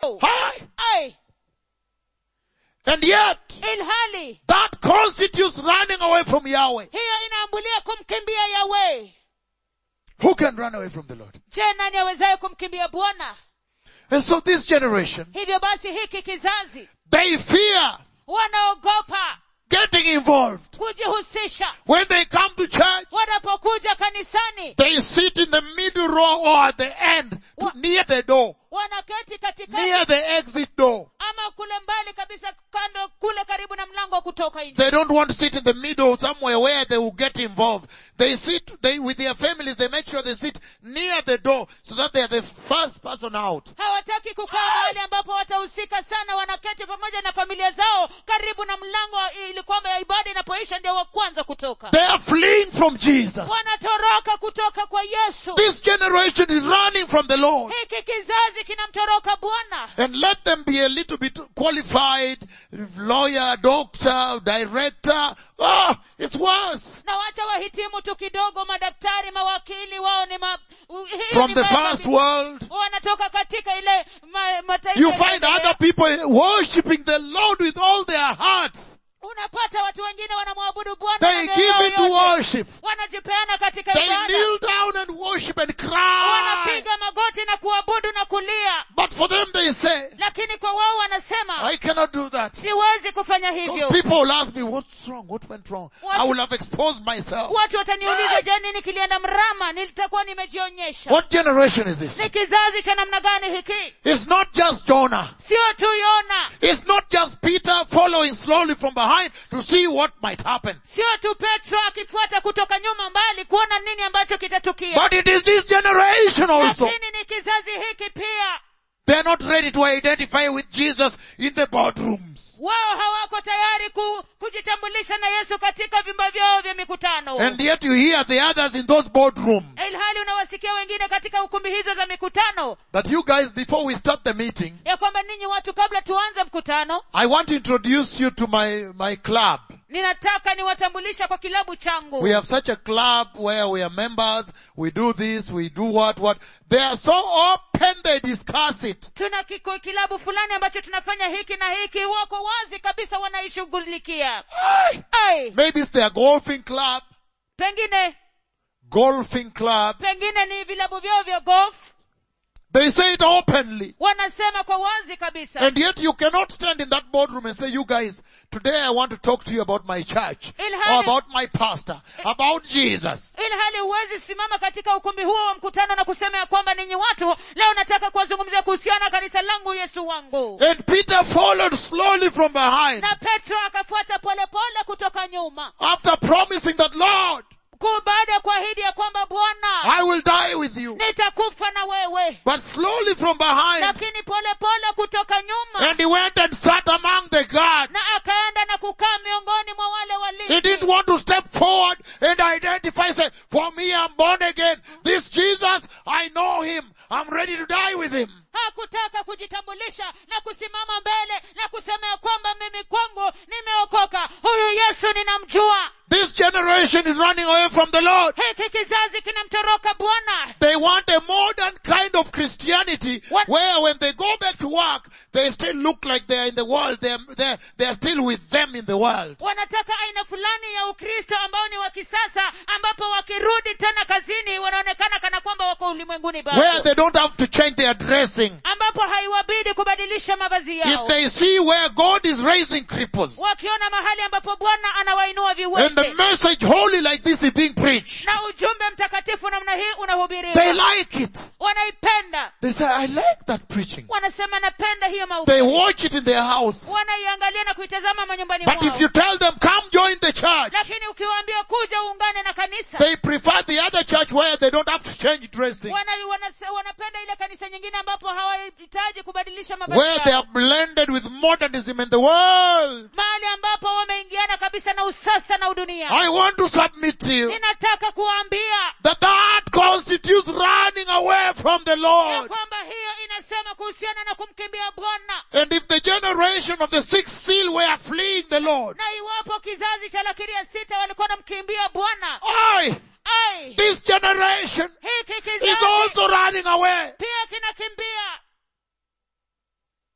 juu Hi! ai And yet, ilhali that constitutes running away from Yahweh. hiyo inaambulia kumkimbia yawe Who can run away from the Lord? je nani awezaye kumkimbia bwana And so this generation, hivyo basi hiki kizazi they fear wanaogopa getting involved. kujihusisha When they come to church, wanapokuja kanisani they sit in the middle row or at the end, to- Wha- near the door, wanaketi katikati near the exit door. ama kule mbali kabisa kando kule karibu na mlango wa kutoka nje They don't want to sit in the middle somewhere where they will get involved. They sit, they, with their families, they make sure they sit near the door so that they are the first person out. hawataki kukaa mahali ambapo watahusika sana wanaketi pamoja na familia zao karibu na mlango ili kwamba ibada inapoisha ndio wa kwanza kutoka They are fleeing from Jesus. wanatoroka kutoka kwa yesu This generation is running from the Lord. hiki kizazi kinamtoroka bwana And let them be a little bit qualified, lawyer, doctor, director. Oh, it's worse. na wacha wahitimu tu kidogo madaktari mawakili wao ni ma, u- hii From ni the mambo first vi- world, wanatoka katika ile ma, mataifa you ya find mbele. other people worshipping the Lord with all their hearts. unapata watu wengine wanamwabudu bwana They na mioyo give yao it to yote. worship. wanajipeana katika They ibada kneel down and worship and cry. wanapiga magoti na kuabudu na kulia But for them they say, lakini kwa wao wanasema I cannot do that. siwezi kufanya hivyo Because people will ask me, what's wrong? What went wrong? I will have exposed myself. watu wataniuliza je nini kilienda mrama nilitakuwa nimejionyesha What generation is this? ni kizazi cha namna gani hiki It's not just Jonah. sio tu yona It's not just Peter following slowly from behind to see what might happen. sio tu petro akifuata kutoka nyuma mbali kuona nini ambacho kitatukia But it is this generation also. lakini ni kizazi hiki pia They are not ready to identify with Jesus in the boardrooms. wao hawako tayari ku, kujitambulisha na yesu katika vyumba vyao vya mikutano And yet you hear the others in those boardrooms ilhali unawasikia wengine katika ukumbi hizo za mikutano that you guys, before we start the meeting, ya kwamba ninyi watu kabla tuanze mkutano I want to introduce you to my, my club. ninataka niwatambulisha kwa kilabu changu We have such a club where we are members, we do this, we do what, what. They are so open, they discuss it. tuna kiko, kilabu fulani ambacho tunafanya hiki na hiki wako wazi kabisa wanaishughulikia Aye. ai Maybe it's their golfing club, pengine golfing club. pengine ni vilabu vyao vya golf They say it openly. wanasema kwa wazi kabisa And yet you cannot stand in that boardroom and say, you guys, today I want to talk to you about my church, Ilhali- or about my pastor, about Jesus. ili hali huwezi simama katika ukumbi huo wa mkutano na kusema ya kwamba ninyi watu leo nataka kuwazungumzia kuhusiana na kanisa langu yesu wangu And Peter followed slowly from behind na petro akafuata polepole kutoka nyuma after promising that, Lord, Ku- baada ya kuahidi ya kwamba bwana I will die with you. nitakufa na wewe But slowly from behind, lakini polepole kutoka nyuma and he went and sat among the guards. na akaenda na kukaa miongoni mwa wale He didn't walinzi want to step forward and identify, say, for me I'm born again. This Jesus, I know him. I'm ready to die with him. hakutaka kujitambulisha na kusimama mbele na kusema ya kwamba mimi kwangu nimeokoka huyu yesu ninamjua This generation is running away from the Lord. hiki kizazi kinamtoroka bwana They want a modern kind of Christianity What? where when they go back to work, they still look like they're in the world. They're, they're, they're still with them in the world. wanataka aina fulani ya ukristo ambao ni wa kisasa ambapo wakirudi tena kazini wanaonekana kana kwamba wako ulimwenguni Where bado they don't have to change their dressing. ambapo haiwabidi kubadilisha mavazi If yao they see where God is raising cripples wakiona mahali ambapo bwana anawainua and the viwete message holy like this is being preached, na ujumbe mtakatifu namna hii they unahubiriwa like it. wanaipenda They say, I like that preaching. wanasema napenda hiyo They mahubiri watch it in their house. wanaiangalia na kuitazama manyumbani But if mwao you tell them, come join the church, lakini ukiwaambia kuja uungane na kanisa they prefer the other church where they don't have to change dressing. wana, wana, wanapenda ile kanisa nyingine ambapo hawahitaji kubadilisha mavazi Where they yao. are blended with modernism and the world. mahali ambapo wameingiana kabisa na usasa na udunia I want to submit to you ninataka kuwaambia that that constitutes running away from the ya Lord. kwamba hiyo inasema kuhusiana na kumkimbia bwana And if the generation of the sixth seal were fleeing the Lord, na iwapo kizazi cha lakiri ya sita walikuwa namkimbia bwana I, ai this generation hiki is kizazi also running away. pia kinakimbia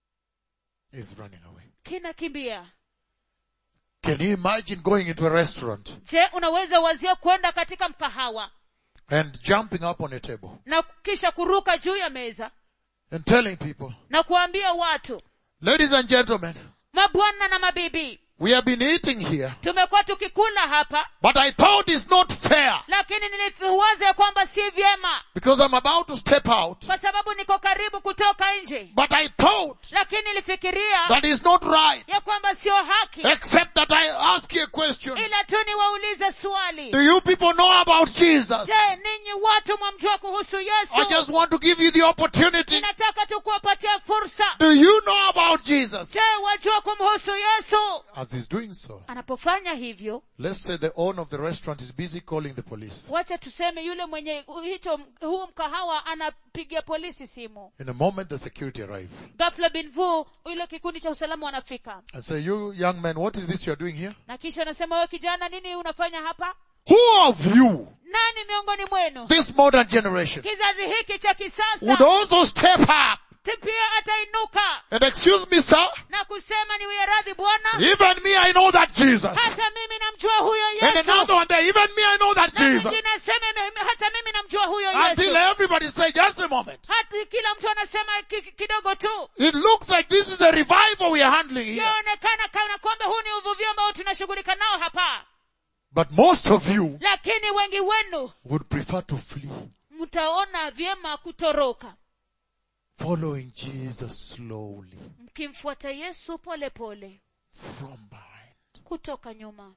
is running away. kinakimbia Can you imagine going into a restaurant je unaweza wazia kwenda katika mkahawa and jumping up on a table na kisha kuruka juu ya meza and telling people, na kuambia watu ladies and gentlemen, mabwana na mabibi we have been eating here, tumekuwa tukikula hapa but I thought it's not fair lakini niliwaza ya kwamba si vyema because I'm about to step out, kwa sababu niko karibu kutoka nje but I thought lakini nilifikiria that is not right ya kwamba sio haki except that I ask you a question. ila tu niwaulize swali Do you people know about Jesus? je ninyi watu mwamjua kuhusu I yesu just want to give you the opportunity. ninataka tu kuwapatia fursa Do you know about Jesus? je wajua kumhusu yesu As he's doing so, anapofanya hivyo let's say the owner of the restaurant is busy calling the police. wacha tuseme yule mwenye hicho huu mkahawa anapigia polisi simu In a moment, the security arrive ghafla binvu ile kikundi cha usalama wanafika and say, you young man, what is this you're doing here? na kisha anasema wewe kijana nini unafanya hapa Who of you, nani miongoni mwenu this modern generation, kizazi hiki cha would kisasa also step up ti- pia atainuka and excuse me, sir, na kusema niwie radhi bwana even me, I know that Jesus. hata mimi namjua huyo And yesu another one there, even me, I know that Na Jesus. mwingine aseme "Mimi- hata mimi namjua huyo Until yesu everybody say, just a moment. hata kila mtu anasema ki- ki- kidogo tu It looks like this is a revival we are handling here. yaonekana kana kwamba huu ni uvuvio ambao tunashughulika nao hapa But most of you lakini wengi wenu would prefer to flee, mtaona vyema kutoroka following Jesus slowly mkimfuata yesu pole pole from behind. kutoka nyuma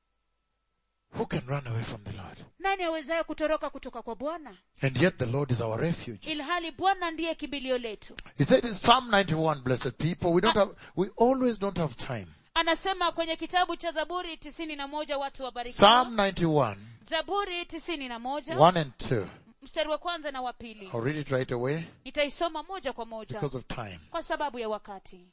Who can run away from the Lord? nani awezaye kutoroka kutoka kwa bwana And yet the Lord is our refuge. ilhali bwana ndiye kimbilio letu He said in Psalm 91, blessed people, we don't have, we always don't have time. anasema kwenye kitabu cha zaburi tisini na moja watu wabarikiwa Psalm 91, zaburi tisini na moja 1 and 2. mstari wa kwanza na wa pili I'll read it right away nitaisoma moja kwa moja because of time. kwa sababu ya wakati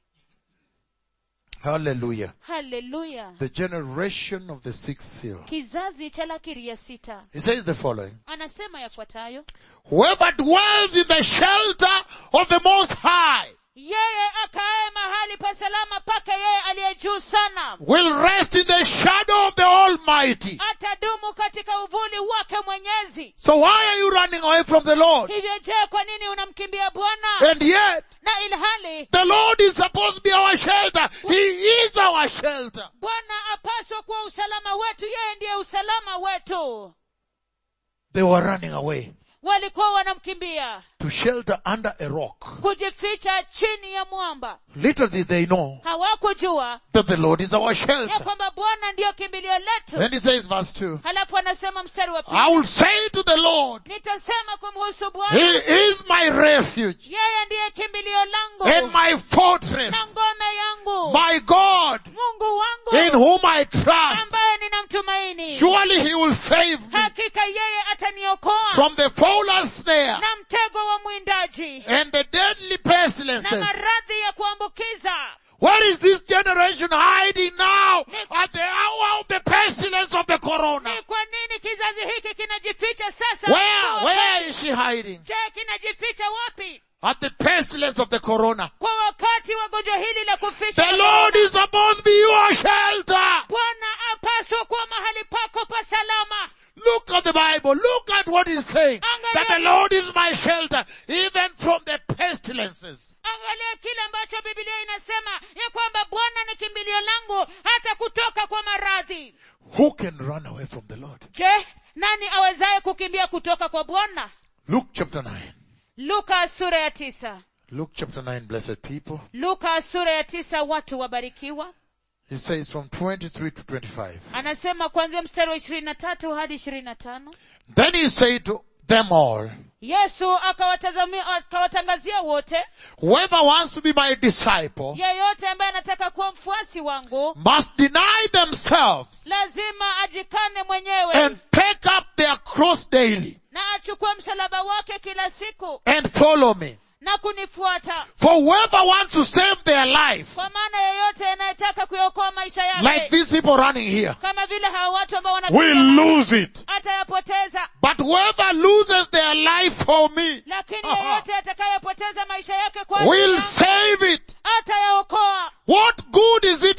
Hallelujah. haleluya The generation of the sixth seal. kizazi cha lakiri ya sita He says the following. anasema yafuatayo Whoever dwells in the shelter of the Most High yeye akae mahali pa salama pake yeye aliye juu sana will rest in the shadow of the Almighty. atadumu katika uvuli wake mwenyezi So why are you running away from the Lord? hivyo je kwa nini unamkimbia bwana And yet, na ilhali the Lord is supposed to be our shelter. He is our shelter. bwana apaswa kuwa usalama wetu yeye ndiye usalama wetu They were running away walikuwa wanamkimbia to shelter under a rock. kujificha chini ya mwamba Little did they know hawakujua that the Lord is our ya shelter. kwamba bwana ndiyo kimbilio letu Then he says verse 2, halafu anasema mstari wa I pili will say to the Lord, nitasema kumhusu He bwana is my refuge yeye ndiye kimbilio and langu my fortress, na ngome yangu my God mungu in wangu whom I trust. ambaye ninamtumaini Surely he will save me hakika yeye ataniokoa from the fowler's snare na mtego wa mwindaji and the deadly na pestilences. maradhi ya kuambukiza Where is this generation hiding now at the hour of the pestilence of the corona? ni kwa nini kizazi hiki kinajificha sasa Where, where is she hiding? je kinajificha wapi At the pestilence of the corona. kwa wakati wa gonjwa hili la kufisha The Lord is supposed to be your shelter. bwana apaswa kuwa mahali pako pa salama Look at the Bible. Look at what he's saying. That the Lord is my shelter, even from the pestilences. angalia kile ambacho biblia inasema ya kwamba bwana ni kimbilio langu hata kutoka kwa maradhi Who can run away from the Lord? je nani awezaye kukimbia kutoka kwa bwana Luke chapter 9. luka sura ya tisa Luke chapter 9, blessed people. luka sura ya tisa watu wabarikiwa He says from 23 to 25. anasema kuanzia mstari wa ishirini na tatu hadi ishirini na tano Then he said to them all, yesu akawatazamia akawatangazia wote whoever wants to be my disciple yeyote ambaye anataka kuwa mfuasi wangu must deny themselves lazima ajikane mwenyewe and take up their cross daily na achukue msalaba wake kila siku and follow me. na kunifuata For whoever wants to save their life, kwa maana yeyote anayetaka kuyaokoa maisha like yake these people running here, kama vile hawa watu ambao will wanakimbia lose it. atayapoteza But whoever loses their life for me lakini Aha. yeyote atakayepoteza maisha yake kwa will ajili yangu, save it. atayaokoa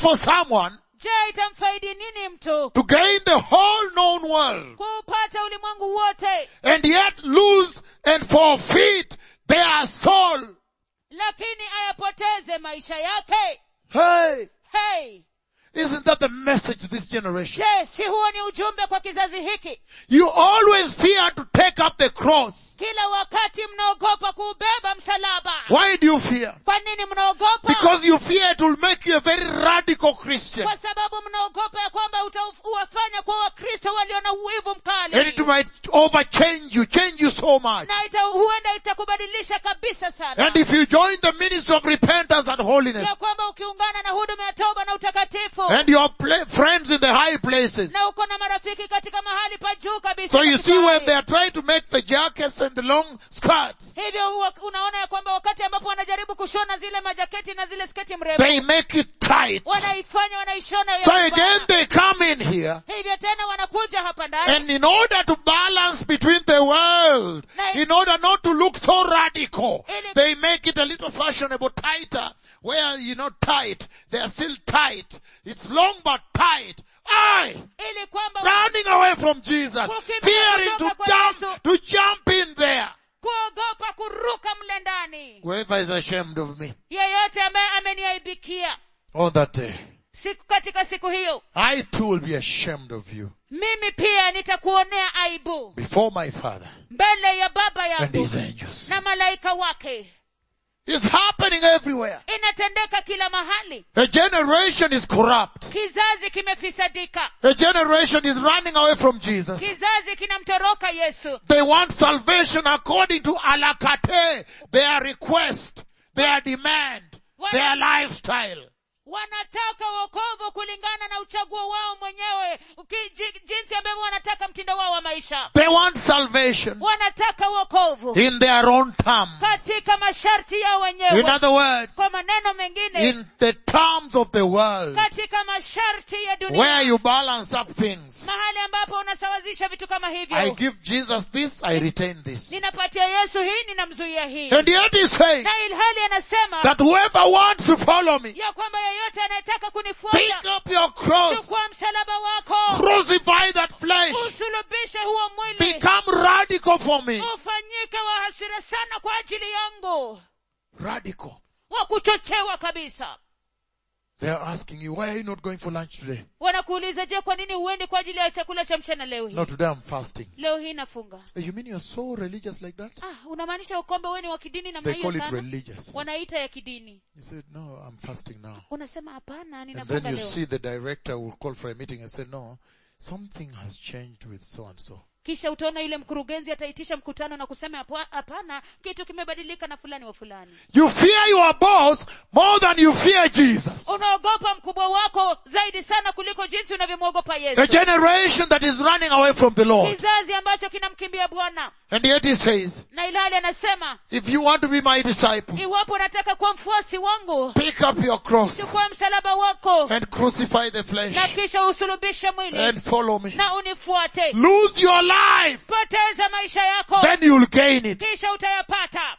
for someone je itamfaidi nini mtu to gain the whole known world kuupata ulimwengu wote and yet lose and forfeit their soul? lakini ayapoteze maisha yake Hey, hey isn't that the message to this generation? je si huo ni ujumbe kwa kizazi hiki You always fear to take up the cross. kila wakati mnaogopa kuubeba msalaba Why do you fear? kwa nini mnaogopa Because you fear it will make you a very radical Christian. kwa sababu mnaogopa ya kwamba utawafanya kwa wakristo walio na uwivu And it mkali might overchange you, change you so much. na ita, huenda itakubadilisha kabisa sana And if you join the ministry of repentance and holiness, ya kwamba ukiungana na huduma ya toba na utakatifu and your pla- friends in the high places, na uko na marafiki katika mahali pa juu kabisa so you katika see when hali. they are trying to make the jackets and the long skirts, hivyo huwa unaona ya kwamba wakati ambapo wanajaribu kushona zile majaketi na zile sketi mrefu they make it tight. wanaifanya wanaishona ya So kubana. again they come in here, hivyo tena wanakuja hapa ndani and in order to balance between the world, in order not to look so radical, they make it a little fashionable tighter, where you know tight, they are still tight. It's long but tight. Aye! ili kwamba running away from Jesus, fearing to jump, to jump in there. kuogopa kuruka mle ndani Whoever is ashamed of me yeyote ambaye ameniaibikia on that day, siku katika siku hiyo I too will be ashamed of you mimi pia nitakuonea aibu before my Father mbele ya baba and yangu His angels. na malaika wake It's happening everywhere. inatendeka kila mahali A generation is corrupt. kizazi kimefisadika A generation is running away from Jesus. kizazi kinamtoroka yesu They want salvation according to alakate, their request, their demand, their lifestyle. wanataka wokovu kulingana na uchaguo wao mwenyewe uki- ji- jinsi ambavyo wanataka mtindo wao wa maisha They want salvation wanataka wokovu in their own terms. katika masharti yao In wenyewe other words, kwa maneno mengine in the terms of the world, katika masharti ya where dunia you balance up things. mahali ambapo unasawazisha vitu kama I hivyo give Jesus this, I retain this. ninapatia yesu hii ninamzuia hii And yet he's saying na ilhali anasema that whoever wants to follow me, ya kwamba yeyote anayetaka pick kunifuata up your cross, chukua msalaba wako crucify that flesh, usulubishe huo mwili become radical for me. ufanyike wa hasira sana kwa ajili yangu Radical. wa kuchochewa kabisa They're asking you, why are you not going for lunch today? wanakuuliza je kwa nini huendi kwa ajili ya chakula cha mchana leo hii No, today I'm fasting. leo hii nafunga You mean you're so religious like that? ah unamaanisha kwamba wewe ni wa kidini namna They hiyo call it sana religious. wanaita ya kidini He said, no, I'm fasting now. unasema hapana And then ninafunga you leo see the director will call for a meeting and say, no, something has changed with so and so. kisha utaona yule mkurugenzi ataitisha mkutano na kusema "Hapa- hapana kitu kimebadilika na fulani wa fulani You fear your boss more than you fear Jesus. unaogopa mkubwa wako zaidi sana kuliko jinsi unavyomwogopa A yesu generation that is running away from the Lord. kizazi ambacho kinamkimbia bwana And yet he says, na ilhali anasema if you want to be my disciple, iwapo unataka kuwa mfuasi wangu pick up your cross chukua msalaba wako and crucify the na flesh kisha usulubishe mwili and follow me. na unifuate Lose your life, poteza maisha yako then you'll gain it. kisha utayapata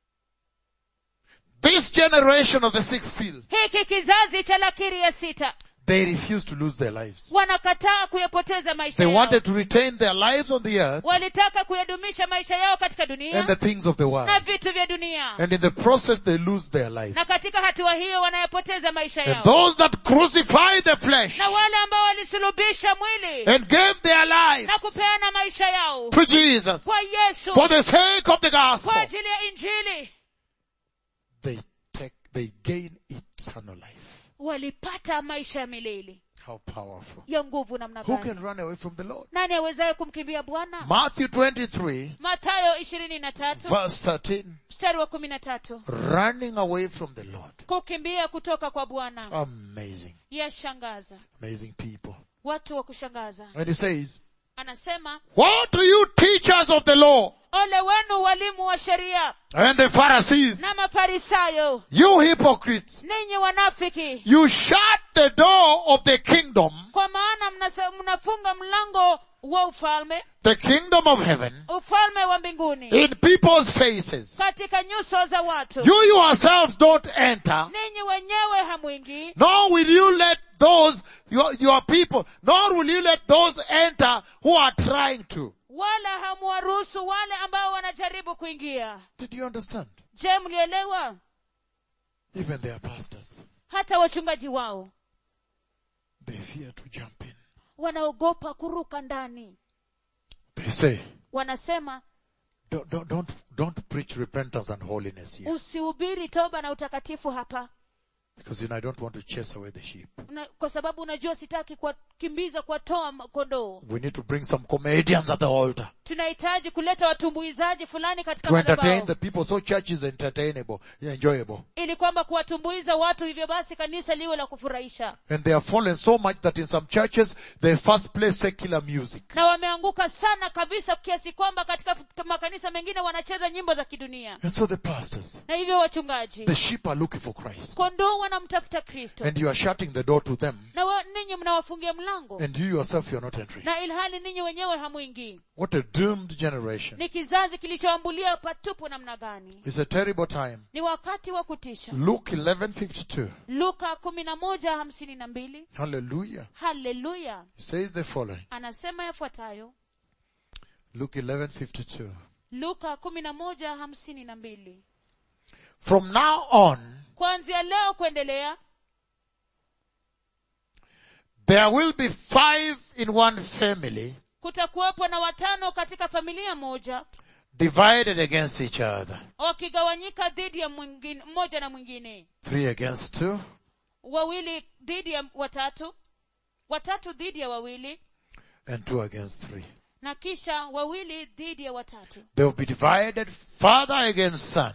This generation of the sixth seal, hiki kizazi cha lakiri ya sita they refuse to lose their lives. wanakataa kuyapoteza maisha They yao wanted to retain their lives on the earth walitaka kuyadumisha maisha yao katika dunia and the things of the world. na vitu vya dunia And in the process they lose their lives. na katika hatua hiyo wanayapoteza maisha And yao those that crucify the flesh na wale ambao walisulubisha mwili and gave their lives na kupeana maisha yao to Jesus kwa yesu for the sake of the gospel, kwa ajili ya injili they take, they gain eternal life. walipata maisha ya milele How powerful. ya nguvu namna Who gani can run away from the Lord? nani awezaye kumkimbia bwana Matthew 23 matayo ishirini na tatu verse 13. mstari wa kumi na tatu Running away from the Lord. kukimbia kutoka kwa bwana Amazing. yashangaza Amazing people. watu wa kushangaza And he says, anasema What do you teachers of the law ole wenu walimu wa sheria and the Pharisees, na mafarisayo you hypocrites, ninyi wanafiki you shut the door of the kingdom, kwa maana mnasa- mnafunga mlango wa ufalme the kingdom of heaven, ufalme wa mbinguni in people's faces. katika nyuso za watu You yourselves don't enter ninyi wenyewe hamwingii Nor will you let those, your, your people, nor will you let those enter who are trying to. wala hamwaruhusu wale ambao wanajaribu kuingia Did you understand? je mlielewa Even their pastors, hata wachungaji wao they fear to jump in. wanaogopa kuruka ndani They say, wanasema don't, don't, don't, don't preach repentance and holiness here. usihubiri toba na utakatifu hapa Because you know, I don't want to chase away the sheep. Una, kwa sababu unajua sitaki kuwakimbiza kuwatoa ma- kondoo We need to bring some comedians at the altar tunahitaji kuleta watumbuizaji fulani katika to entertain madhabahu the people so church is entertainable, enjoyable. ili kwamba kuwatumbuiza watu hivyo basi kanisa liwe la kufurahisha And they have fallen so much that in some churches they first play secular music. na wameanguka sana kabisa kiasi kwamba katika makanisa mengine wanacheza nyimbo za kidunia And so the pastors, na hivyo wachungaji the sheep are looking for Christ. kondoo wanamtafuta kristo And you are shutting the door to them. na wa, ninyi mnawafungia mlango And you yourself, you are not entering. na ilhali ninyi wenyewe hamwingii What a doomed generation. ni kizazi kilichoambulia patupu namna gani It's a terrible time. ni wakati wa kutisha Luke 11:52. luka kumi na moja hamsini na mbili Hallelujah. haleluya It says the following. anasema yafuatayo Luke 11:52. luka kumi na moja hamsini na mbili From now on, kuanzia leo kuendelea there will be five in one family kutakuwepo na watano katika familia moja divided against each other. wakigawanyika dhidi ya mwingine mmoja na mwingine Three against two, wawili dhidi ya watatu watatu dhidi ya wawili and two against three. na kisha wawili dhidi ya watatu They will be divided father against son,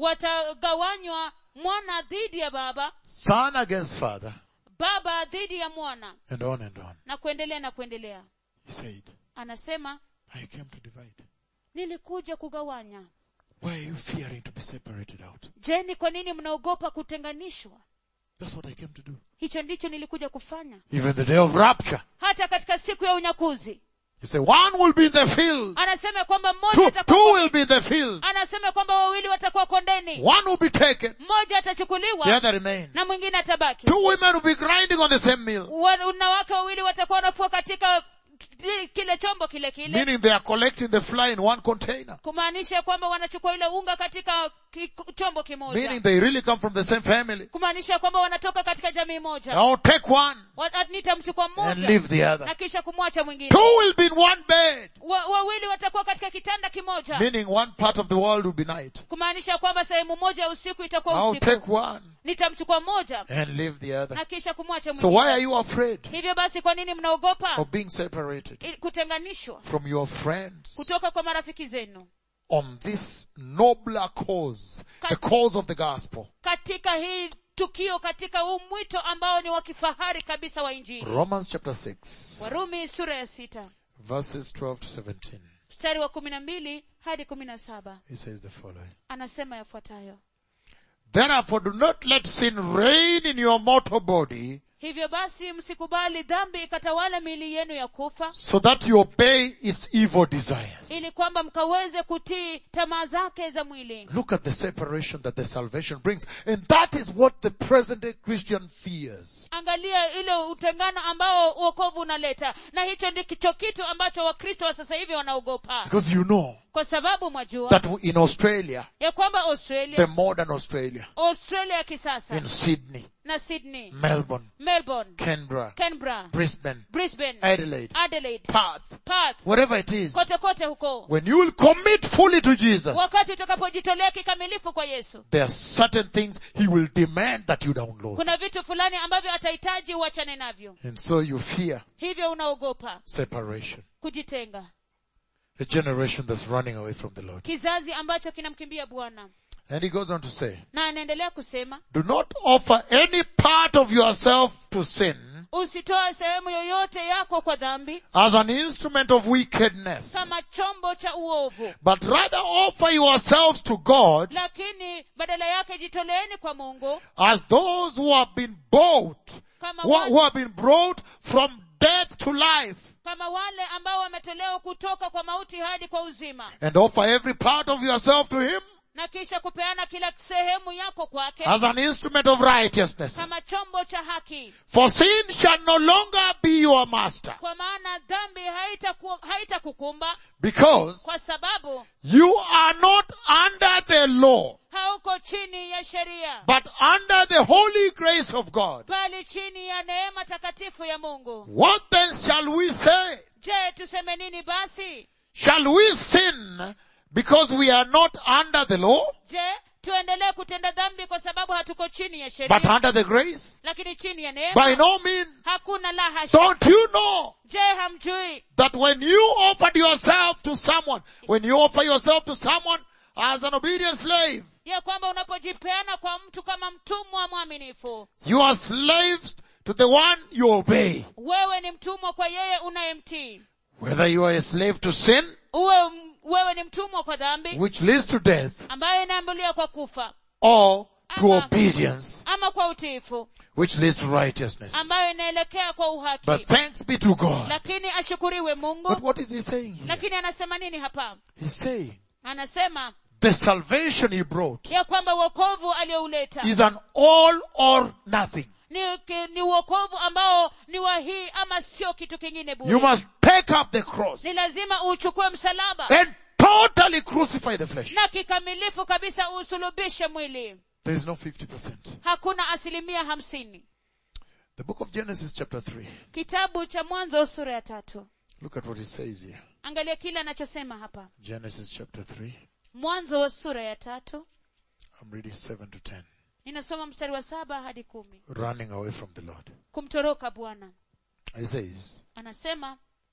watagawanywa mwana dhidi ya baba son against father, baba dhidi ya mwana and on and on. na kuendelea na kuendelea He said, anasema I came to divide. nilikuja kugawanya Why are you fearing to be separated out? je ni kwa nini mnaogopa kutenganishwa That's what I came to do. hicho ndicho nilikuja kufanya Even the day of rapture. hata katika siku ya unyakuzi You say one will be in the field, anasema kwamba mmoja two, atakuwa two will be in the field, anasema kwamba wawili watakuwa kondeni one will be taken, mmoja the atachukuliwa other remain. na mwingine atabaki Two women will be grinding on the same mill, wanawake wawili watakuwa wanafua katika ki- kile chombo kile kile meaning they are collecting the fly in one container, kumaanisha kwamba wanachukua ile unga katika ki, chombo meaning kimoja they really come from the same family. kumaanisha kwamba wanatoka katika jamii moja Now take one Wa- nitamchukua and mmoja leave the other. na kisha kumwacha mwingine Two will be in one bed, Wa- wawili watakuwa katika kitanda kimoja meaning one part of the world will be night. kumaanisha kwamba sehemu moja ya usiku itakuwa I'll usiku take one nitamchukua mmoja and leave the other. na kisha kumwacha So why mwingine are you afraid hivyo basi kwa nini mnaogopa of being separated I- kutenganishwa from your friends kutoka kwa marafiki zenu on this nobler cause, the cause of the gospel? katika hii tukio katika huu mwito ambao ni wa kifahari kabisa wa injili Romans chapter 6, warumi sura ya sita verses 12 to 17. mstari wa kumi na mbili hadi kumi na saba He says the following. anasema yafuatayo Therefore do not let sin reign in your mortal body hivyo basi msikubali dhambi ikatawala miili yenu ya kufa so that you obey its evil desires. ili kwamba mkaweze kutii tamaa zake za mwili Look at the separation that the salvation brings. And that is what the present day Christian fears. angalia ile utengano ambao uokovu unaleta na hicho ndicho kitu ambacho wakristo wa sasa hivi wanaogopa Because you know kwa sababu mwajua that in Australia, ya kwamba the australia modern Australia, australia ya kisasa in Sydney, na sydney Melbourne, melbourne Canberra, canberra Brisbane, brisbane Adelaide, adelaide Perth, perth whatever it is, kote kote huko when you will commit fully to Jesus, wakati utakapojitolea kikamilifu kwa yesu there are certain things He will demand that you download. kuna vitu fulani ambavyo atahitaji uachane navyo And so you fear hivyo unaogopa separation. kujitenga A generation that's running away from the Lord. kizazi ambacho kinamkimbia bwana And he goes on to say, na anaendelea kusema do not offer any part of yourself to sin usitoe sehemu yoyote yako kwa dhambi as an instrument of wickedness, kama chombo cha uovu but rather offer yourselves to God lakini badala yake jitoleeni kwa mungu as those who have been bought, kama who, who wale, have been brought from death to life, kama wale ambao wametolewa kutoka kwa mauti hadi kwa uzima and offer every part of yourself to Him na kisha kupeana kila sehemu yako kwake as an instrument of righteousness. kama chombo cha haki For sin shall no longer be your master kwa maana dhambi haitaku- haitakukumba because kwa sababu you are not under the law, hauko chini ya sheria but under the holy grace of God. bali chini ya neema takatifu ya mungu What then shall we say? je tuseme nini basi Shall we sin because we are not under the law, je tuendelee kutenda dhambi kwa sababu hatuko chini ya but sheria under the grace? lakini chini ya neema By no means. hakuna la hasha Don't you know je hamjui that when you offered yourself to someone, when you offer yourself to someone as an obedient slave, ya kwamba unapojipeana kwa mtu kama mtumwa mwaminifu you are slaves to the one you obey. wewe ni mtumwa kwa yeye unayemtii Whether you are a slave to sin, uwe m- wewe ni mtumwa kwa dhambi which leads to death, ambayo inaambulia kwa kufa or to Ama- obedience, ama kwa utiifu which leads to righteousness. ambayo inaelekea kwa uhaki But thanks be to God. lakini ashukuriwe But mungu what is he saying here? lakini anasema nini hapa He's saying anasema the salvation he brought ya kwamba uokovu aliouleta is an all or nothing. ni, ki- ni uokovu ambao ni wa hii ama sio kitu kingine bure You must take up the cross ni lazima uchukue msalaba and totally crucify the flesh. na kikamilifu kabisa usulubishe mwili There is no 50%. hakuna asilimia hamsini The book of Genesis chapter 3. kitabu cha mwanzo sura ya tatu Look at what it says here. angalia kile anachosema hapa Genesis chapter 3. mwanzo sura ya tatu I'm reading 7 to 10. ninasoma mstari wa saba hadi kumi Running away from the Lord. kumtoroka bwana It says, anasema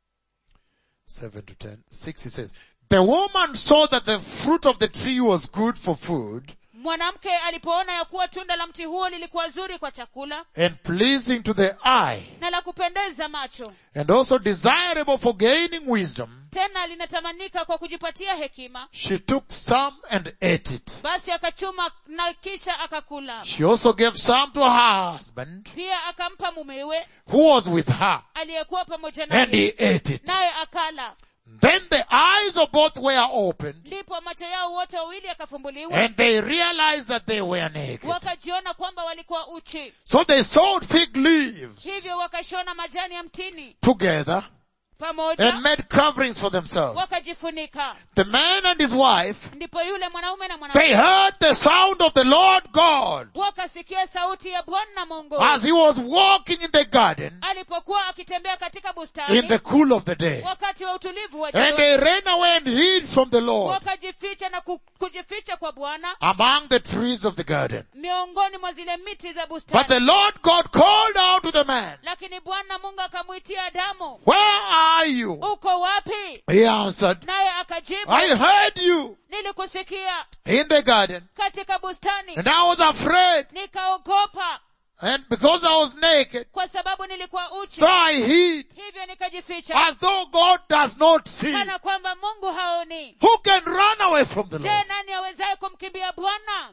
7 to 10. 6 he says, The woman saw that the fruit of the tree was good for food mwanamke alipoona ya kuwa tunda la mti huo lilikuwa zuri kwa chakula and pleasing to the eye na la kupendeza macho and also desirable for gaining wisdom, tena linatamanika kwa kujipatia hekima she took some and ate it. basi akachuma na kisha akakula She also gave some to her husband pia akampa mumewe who was with her aliyekuwa pamoja and naye he ate it. naye akala Then the eyes of both were opened ndipo macho yao wote wawili yakafumbuliwa and they realized that they were naked. wakajiona kwamba walikuwa uchi So they sewed fig leaves hivyo wakashona majani ya mtini together pamoja and made coverings for themselves. wakajifunika The man and his wife, ndipo yule mwanaume na they mwanamke heard the sound of the Lord God wakasikia sauti ya bwana mungu as he was walking in the garden alipokuwa akitembea katika in bustani the cool of the day. wakati wa utulivu wa And jioni they ran away and hid from the Lord wakajificha na ku- kujificha kwa bwana among the trees of the garden. miongoni mwa zile miti za But bustani the Lord God called out to the man, lakini bwana mungu akamwitia adamu Where are you? uko wapi He answered, naye akajibu I heard you nilikusikia in the garden katika bustani and I was afraid nikaogopa and because I was naked, kwa sababu nilikuwa uchi so I hid hivyo nikajificha as though God does not see. kana kwamba mungu haoni Who can run away from the je Lord? nani awezaye kumkimbia bwana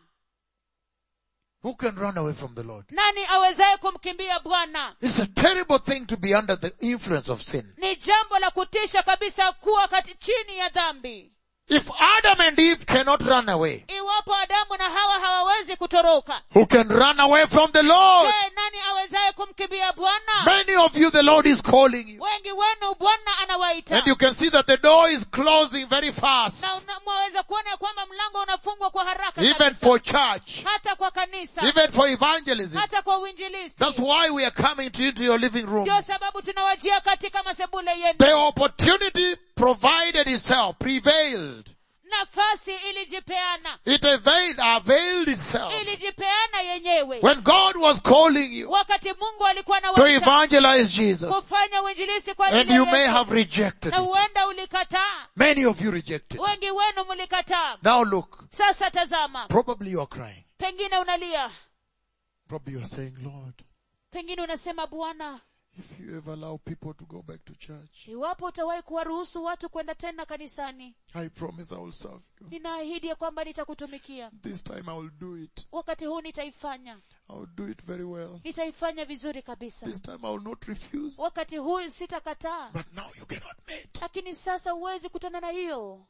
Who can run away from the Lord? nani awezaye kumkimbia bwana It's a terrible thing to be under the influence of sin. ni jambo la kutisha kabisa kuwa kati chini ya dhambi If Adam and Eve cannot run away, iwapo adamu na hawa hawawezi kutoroka who can run away from the Lord? je nani awezaye kumkimbia bwana Many of you, the Lord is calling you. wengi wenu bwana anawaita And you can see that the door is closing very fast. na una- mwaweza kuona ya kwamba mlango unafungwa kwa haraka Even kabisa. for church. hata kwa kanisa Even for evangelism. hata kwa uinjilisti That's why we are coming to into your living room. ndio sababu tunawajia katika masebule yenu The opportunity provided itself, prevailed. nafasi ilijipeana It availed, availed itself. ilijipeana yenyewe When God was calling you wakati mungu alikuwa na to evangelize Jesus, kufanya uinjilisti kwa and ajili you ya may Yesu, have rejected na it. huenda ulikataa Many of you rejected. wengi wenu mlikataa Now look, sasa tazama probably you are crying. pengine unalia Probably you are saying, Lord, pengine unasema bwana if you ever allow people to go back to church, iwapo utawahi kuwaruhusu watu kwenda tena kanisani I promise I will serve you. ninaahidi ya kwamba nitakutumikia This time I will do it. wakati huu nitaifanya I will do it very well. nitaifanya vizuri kabisa This time I will not refuse. wakati huu sitakataa But now you cannot meet. lakini sasa huwezi kutana na hiyo They're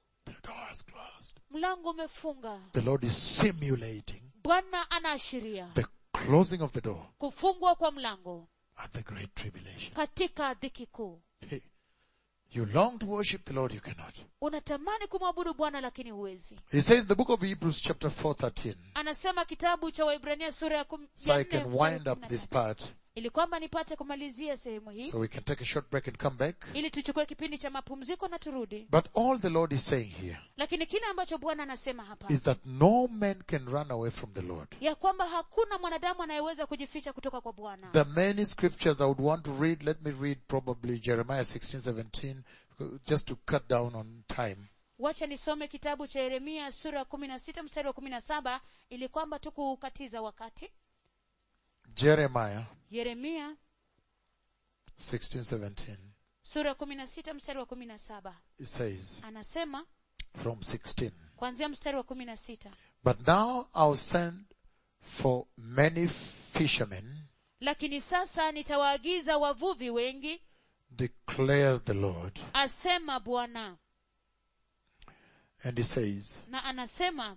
The door is closed. mlango umefunga The Lord is simulating bwana anaashiria the closing of the door kufungwa kwa mlango at the great tribulation. katika dhiki kuu Hey, you long to worship the Lord, you cannot. unatamani kumwabudu bwana lakini huwezi He says in the book of Hebrews chapter 4, 13, anasema kitabu cha waibrania sura ya kum- so ya I nne can mstari wa wind up kumi na this tatu. part, ili kwamba nipate kumalizia sehemu hii so we can take a short break and come back. ili tuchukue kipindi cha mapumziko na turudi But all the Lord is saying here lakini kile ambacho bwana anasema hapa is that no man can run away from the Lord. ya kwamba hakuna mwanadamu anayeweza kujificha kutoka kwa bwana The many scriptures I would want to read, let me read probably Jeremiah 16, 17, just to cut down on time. wacha nisome kitabu cha yeremia sura ya kumi na sita mstari wa kumi na saba ili kwamba tu kukatiza wakati Jeremiah yeremia 16, 17. sura ya kumi na sita mstari wa kumi na saba It says, anasema from 16, kuanzia mstari wa kumi na sita But now I'll send for many fishermen, lakini sasa nitawaagiza wavuvi wengi declares the Lord. asema bwana And he says, na anasema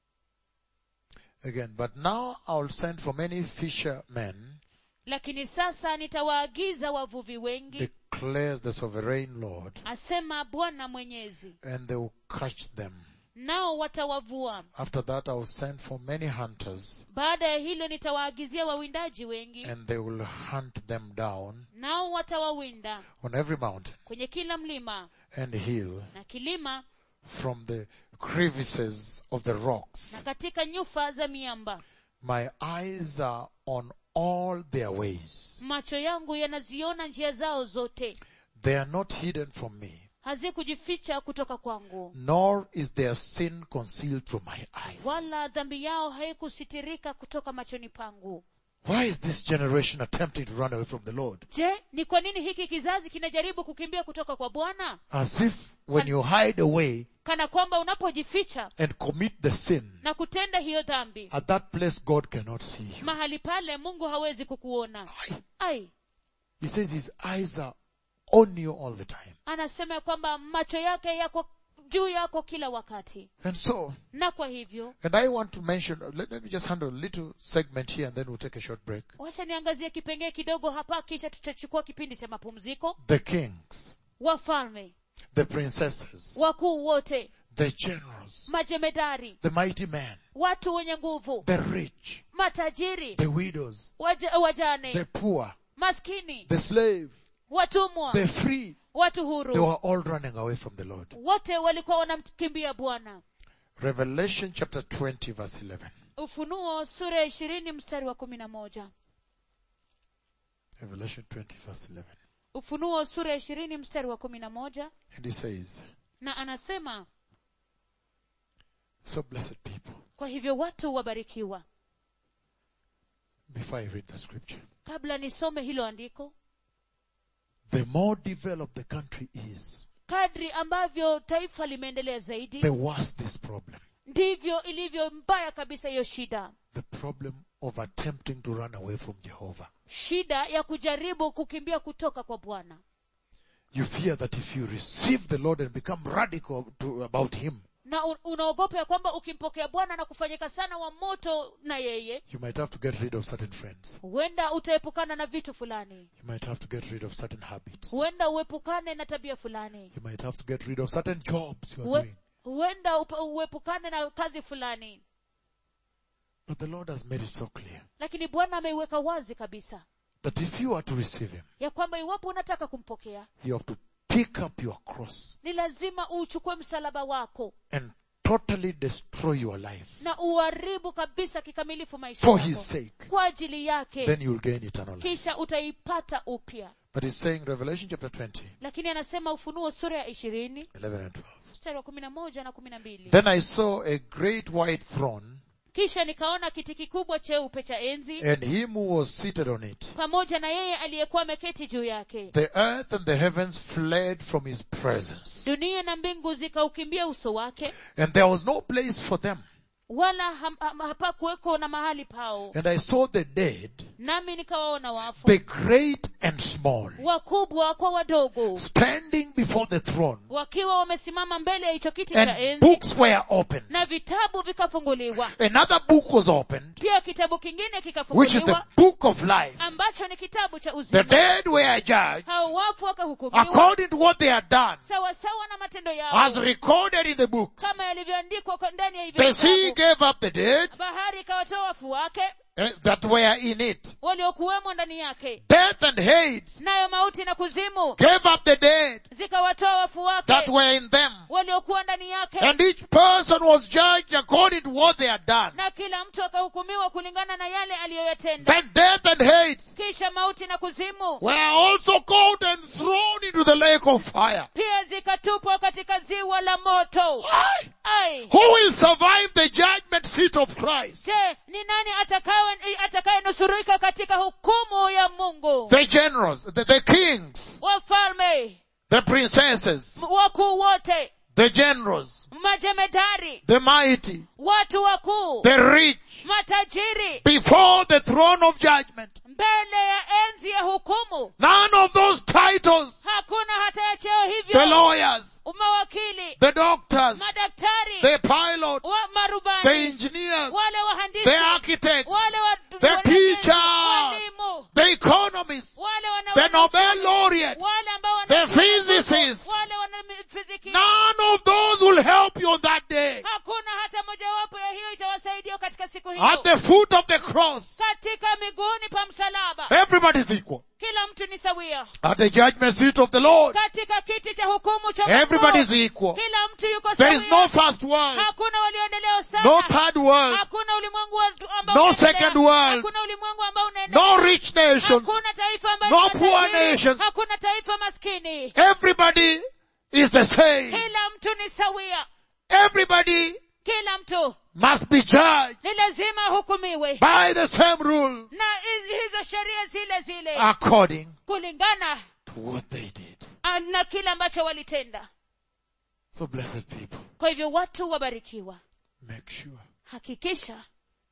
again, but now I'll send for many fishermen, lakini sasa nitawaagiza wavuvi wengi declares the sovereign Lord, asema bwana mwenyezi and they will catch them. nao watawavua After that I'll send for many hunters, baada ya hilo nitawaagizia wawindaji wengi and they will hunt them down nao watawawinda on every mountain kwenye kila mlima and hill na kilima from the crevices of the rocks. na katika nyufa za miamba My eyes are on all their ways. macho yangu yanaziona njia zao zote They are not hidden from me, hazikujificha kutoka kwangu nor is their sin concealed from my eyes. wala dhambi yao haikusitirika kutoka machoni pangu Why is this generation attempting to run away from the Lord? je ni kwa nini hiki kizazi kinajaribu kukimbia kutoka kwa bwana As if when you hide away kana kwamba unapojificha and commit the sin, na kutenda hiyo dhambi at that place God cannot see you. mahali pale mungu hawezi kukuona Aye. ai He says his eyes are on you all the time. anasema ya kwamba macho yake yako juu yako kila wakati And so, na kwa hivyo and I want to mention, let, let me just handle a little segment here and then we'll take a short break. wacha niangazie kipengee kidogo hapa kisha tutachukua kipindi cha mapumziko The kings, wafalme the princesses, wakuu wote the generals, majemedari the mighty men, watu wenye nguvu the rich, matajiri the widows, waja, wajane the poor, maskini the slave, watumwa the free, watu they huru were all running away from the Lord. wote walikuwa wanamkimbia bwana Revelation chapter 20 verse 11. ufunuo sura ya ishirini mstari wa kumi na moja Revelation 20 verse 11. ufunuo sura ya ishirini mstari wa kumi na moja And he says, na anasema so blessed people. kwa hivyo watu wabarikiwa Before I read the scripture, kabla nisome hilo andiko the more developed the country is, kadri ambavyo taifa limeendelea zaidi the worse this problem. ndivyo ilivyo mbaya kabisa hiyo shida The problem of attempting to run away from Jehovah. shida ya kujaribu kukimbia kutoka kwa bwana You fear that if you receive the Lord and become radical to, about Him, na un- unaogopa ya kwamba ukimpokea bwana na kufanyika sana wa moto na yeye you might have to get rid of certain friends. huenda utaepukana na vitu fulani You might have to get rid of certain habits. huenda uepukane na tabia fulani You might have to get rid of certain jobs you are Hue- doing. huenda upa- uepukane na kazi fulani But the Lord has made it so clear lakini bwana ameiweka wazi kabisa that if you are to receive Him, ya kwamba iwapo unataka kumpokea you have to pick up your cross ni lazima uuchukue msalaba wako and totally destroy your life na uharibu kabisa kikamilifu maisha for yako His sake. kwa ajili yake Then you will gain eternal life. kisha utaipata upya But He's saying Revelation chapter 20, lakini anasema ufunuo sura ya ishirini 11 and 12. mstari wa kumi na moja na kumi na mbili Then I saw a great white throne kisha nikaona kiti kikubwa cheupe cha enzi and him who was seated on it. pamoja na yeye aliyekuwa ameketi juu yake The earth and the heavens fled from his presence dunia na mbingu zikaukimbia uso wake and there was no place for them. wala ham- ham- hapakuweko na mahali pao And I saw the dead, nami nikawaona wafu the great and small, wakubwa kwa wadogo standing before the throne, wakiwa wamesimama mbele ya hicho kiti cha and enzi books were opened. na vitabu vikafunguliwa Another book was opened, pia kitabu kingine which is the kikafunguliwa book of life. ambacho ni kitabu cha The uzima dead were judged hao wafu wakahukumiwa according to what they had done, sawasawa na matendo as yao recorded in the books. kama yalivyoandikwa kwa ndani ya hivyo The sea vitabu gave up the dead bahari ikawatoa wafu wake eh, that were in it. waliokuwemo ndani yake Death and Hades nayo mauti na kuzimu gave up the dead zikawatoa wafu that wake were in them. waliokuwa ndani yake And each person was judged according to what they had done. na kila mtu akahukumiwa kulingana na yale aliyoyatenda Then death and Hades kisha mauti na kuzimu were also caught and thrown into the lake of fire. pia zikatupwa katika ziwa la moto Why? ai Who will survive the judgment seat of Christ? je ni nani atakaye atakayenusurika katika hukumu ya mungu The generals, the, the kings, wafalme the princesses, wakuu wote the generals, majemedari the mighty, watu wakuu the rich, matajiri before the throne of judgment. mbele ya enzi ya hukumu None of those titles, hakuna hata ya cheo the hivyo lawyers, mawakili the doctors, madaktari the pilots, wa the marubani engineers, wale wahandisi the architects, wale wa, the wanajeshi, teachers, walimu the economists, wale wana the Nobel laureates. wale ambao wana the physicists. wale wana fiziki None of those will help you on that day. hakuna hata mojawapo ya hiyo itawasaidia katika siku At hiyo the foot of the cross, katika miguuni pa msalaba everybody is equal. kila mtu ni sawia At the judgment seat of the Lord, katika kiti cha hukumu cha Mungu, everybody is equal. kila mtu yuko There is sawia no first world, hakuna walioendelea sana no third world, hakuna ulimwengu wa- ambao No unaendelea. second world. hakuna ulimwengu ambao unaendelea no rich nations. hakuna taifa ambalo No ni poor matajiri. nations. hakuna taifa maskini Everybody is the same. kila mtu ni sawia Everybody kila mtu must be judged ni lazima ahukumiwe by the same rules na hizi- hizo sheria zile zile according kulingana to what they did. ah, na kile ambacho walitenda So blessed people, kwa hivyo watu wabarikiwa make sure hakikisha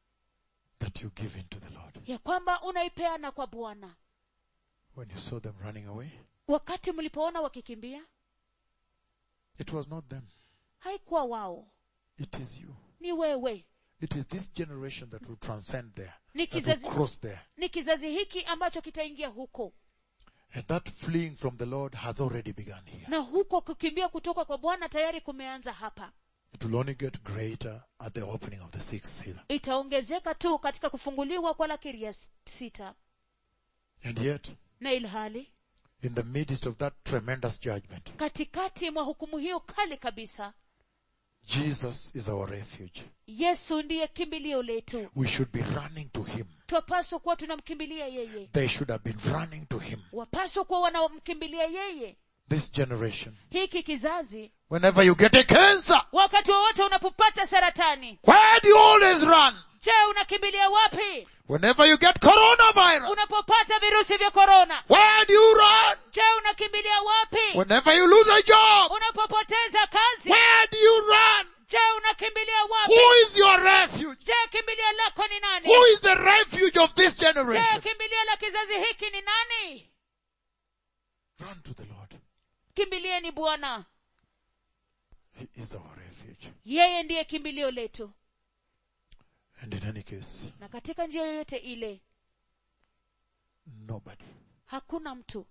that you give in to the Lord. ya kwamba unaipeana kwa bwana When you saw them running away, wakati mlipoona wakikimbia it was not them. haikuwa wao It is you. ni wewe It is this generation that will transcend there, Ni that will kizazi- cross there. ni kizazi hiki ambacho kitaingia huko And that fleeing from the Lord has already begun here. na huko kukimbia kutoka kwa bwana tayari kumeanza hapa It will only get greater at the opening of the sixth seal. itaongezeka tu katika kufunguliwa kwa lakiri ya sita And yet, na ilhali in the midst of that tremendous judgment, katikati mwa hukumu hiyo kali kabisa Jesus is our refuge. yesu ndiye kimbilio letu We should be running to Him. twapaswa kuwa tunamkimbilia yeye They should have been running to Him. wapaswa kuwa wanamkimbilia yeye This generation. hiki kizazi Whenever you get a cancer, wakati wowote unapopata saratani where do you always run? je unakimbilia wapi Whenever you get coronavirus, unapopata virusi vya korona where do you run? je unakimbilia wapi Whenever you lose a job, unapopoteza kazi where do you run? je unakimbilia wapi Who is your refuge? je kimbilio lako ni nani Who is the refuge of this je generation? kimbilio la kizazi hiki ni nani Run to the Lord. kimbilieni bwana He is our refuge. yeye ndiye kimbilio letu And in any case, na katika njia yoyote ile nobody, hakuna mtu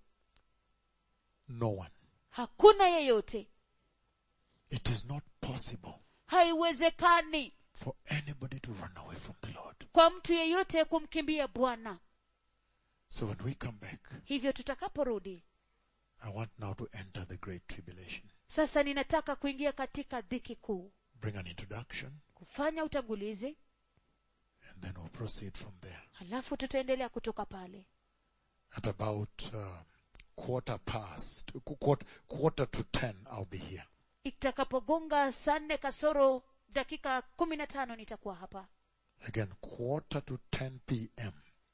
no one. hakuna yeyote It is not possible haiwezekani for anybody to run away from the Lord. kwa mtu yeyote kumkimbia bwana So when we come back, hivyo tutakaporudi I want now to enter the great tribulation. sasa ninataka kuingia katika dhiki kuu Bring an introduction kufanya utangulizi and then we'll proceed from there. halafu tutaendelea kutoka pale At about uh, quarter past, qu- quarter, quarter to ten, I'll be here. itakapogonga saa nne kasoro dakika kumi na tano nitakuwa hapa Again, quarter to 10 p.m.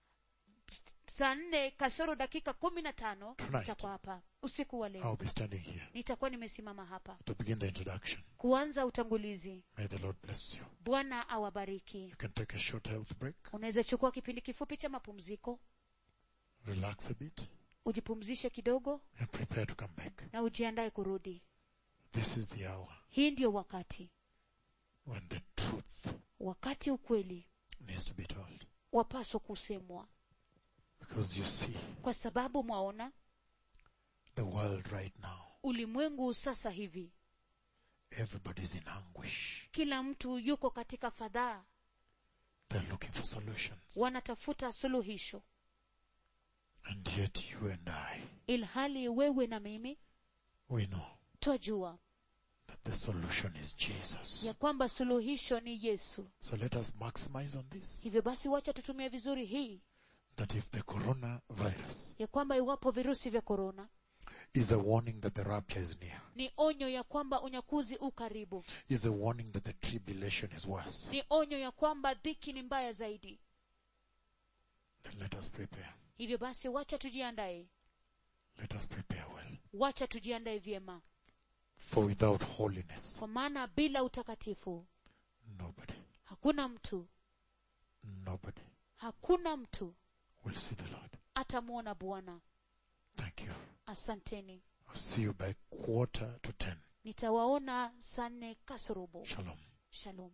saa nne kasoro dakika kumi na tano Tonight. nitakuwa hapa usiku wa leo I'll be standing here nitakuwa nimesimama hapa to begin the introduction. kuanza utangulizi May the Lord bless you. bwana awabariki You can take a short health break, unaweza chukua kipindi kifupi cha mapumziko relax a bit, ujipumzishe kidogo and prepare to come back. na ujiandae kurudi This is the hour hii ndiyo wakati when the truth wakati ukweli needs to be told. wapaswa kusemwa Because you see, kwa sababu mwaona the world right now, ulimwengu sasa hivi everybody's in anguish. kila mtu yuko katika fadhaa They're looking for solutions. wanatafuta suluhisho And yet you and I, ilhali wewe na mimi we know twajua that the solution is Jesus. ya kwamba suluhisho ni yesu So let us maximize on this. hivyo basi wacha tutumie vizuri hii That if the coronavirus ya kwamba iwapo virusi vya korona is a warning that the rapture is near, ni onyo ya kwamba unyakuzi u karibu is a warning that the tribulation is worse, ni onyo ya kwamba dhiki ni mbaya zaidi then let us prepare. hivyo basi wacha tujiandae Let us prepare well. wacha tujiandae vyema For without holiness, kwa maana bila utakatifu nobody, hakuna mtu nobody hakuna mtu will see the Lord. atamwona bwana Thank you. asanteni I'll see you by quarter to ten. nitawaona saa nne kasorobo Shalom. shalom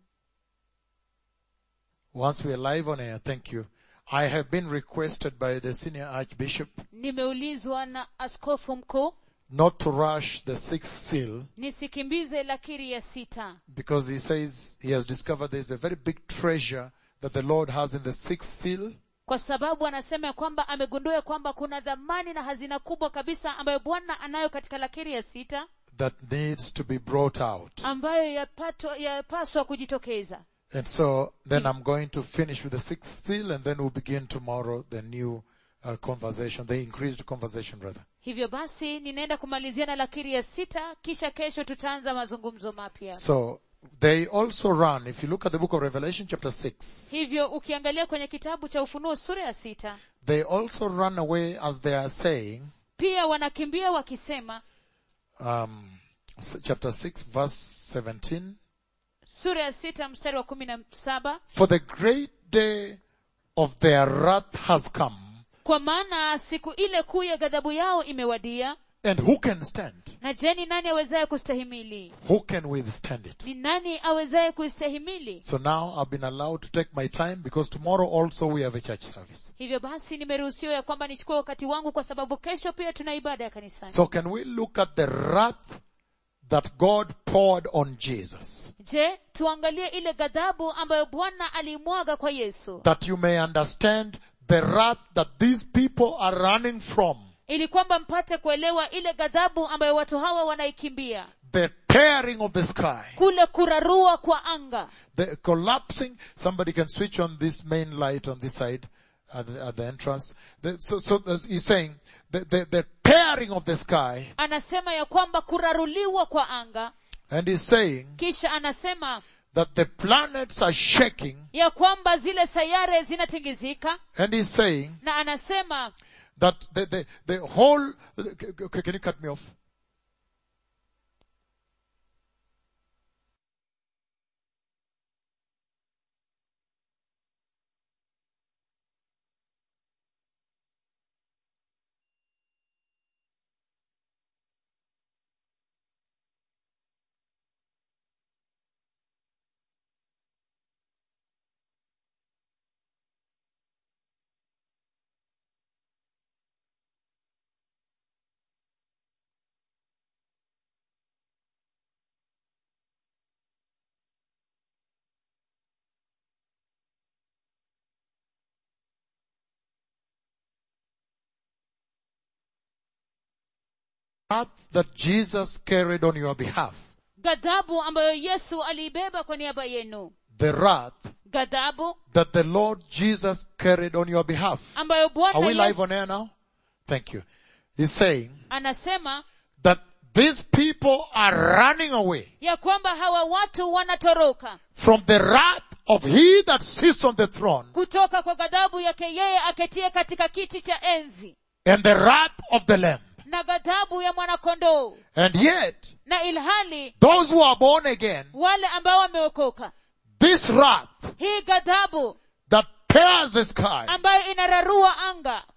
Once we are live on air, thank you. I have been requested by the senior archbishop nimeulizwa na askofu mkuu not to rush the sixth seal nisikimbize lakiri ya sita because he says he has discovered there is a very big treasure that the Lord has in the sixth seal kwa sababu anasema ya kwamba amegundua ya kwamba kuna dhamani na hazina kubwa kabisa ambayo bwana anayo katika lakiri ya sita that needs to be brought out. ambayo yapato- yapaswa kujitokeza And so then I'm going to finish with the sixth seal and then we'll begin tomorrow the new uh, conversation, the increased conversation rather. hivyo basi ninaenda kumalizia na lakiri ya sita kisha kesho tutaanza mazungumzo mapya So they also run, if you look at the book of Revelation chapter 6, hivyo ukiangalia kwenye kitabu cha ufunuo sura ya sita they also run away as they are saying, pia wanakimbia wakisema um, s- chapter 6 verse 17, sura ya sita mstari wa kumi na saba for the great day of their wrath has come, kwa maana siku ile kuu ya ghadhabu yao imewadia and who can stand? na je ni nani awezaye kustahimili Who can withstand it? ni nani awezaye kuistahimili So now I've been allowed to take my time because tomorrow also we have a church service. hivyo basi nimeruhusiwa ya kwamba nichukue wakati wangu kwa sababu kesho pia tuna ibada ya kanisani So can we look at the wrath that God poured on Jesus? je tuangalie ile ghadhabu ambayo bwana aliimwaga kwa yesu That you may understand the wrath that these people are running from. ili kwamba mpate kuelewa ile ghadhabu ambayo watu hawa wanaikimbia The tearing of the sky. kule kurarua kwa anga The collapsing. Somebody can switch on this main light on this side at the, at the entrance. The, so, so there's- he's saying the, the, the tearing of the sky anasema ya kwamba kuraruliwa kwa anga and he's saying kisha anasema that the planets are shaking ya kwamba zile sayare zinatingizika and he's saying na anasema that the, the, the whole, okay, can you cut me off? Wrath that Jesus carried on your behalf. ghadhabu ambayo yesu aliibeba kwa niaba yenu The wrath ghadhabu that the Lord Jesus carried on your behalf. ambayo bwana Are we live yesu on air now? Thank you. He's saying anasema that these people are running away ya kwamba hawa watu wanatoroka from the wrath of he that sits on the throne kutoka kwa ghadhabu yake yeye aketie katika kiti cha enzi and the wrath of the lamb. na ghadhabu ya mwanakondoo And yet, na ilhali those who are born again, wale ambao wameokoka this wrath hii ghadhabu that tears the sky, ambayo inararua anga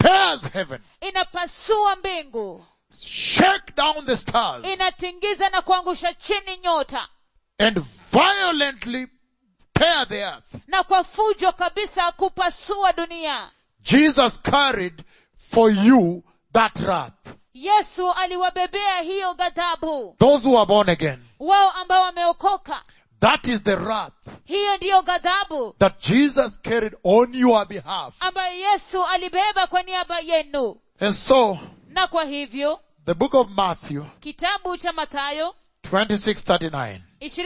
tears heaven, inapasua mbingu shake down the stars, inatingiza na kuangusha chini nyota and violently tear the earth. na kwa fujo kabisa kupasua dunia Jesus carried for you that wrath. yesu aliwabebea hiyo ghadhabu Those who are born again. wao ambao wameokoka That is the wrath hiyo ndiyo ghadhabu that Jesus carried on your behalf. ambayo yesu alibeba kwa niaba yenu And so, na kwa hivyo the book of Matthew kitabu cha mathayo 2639.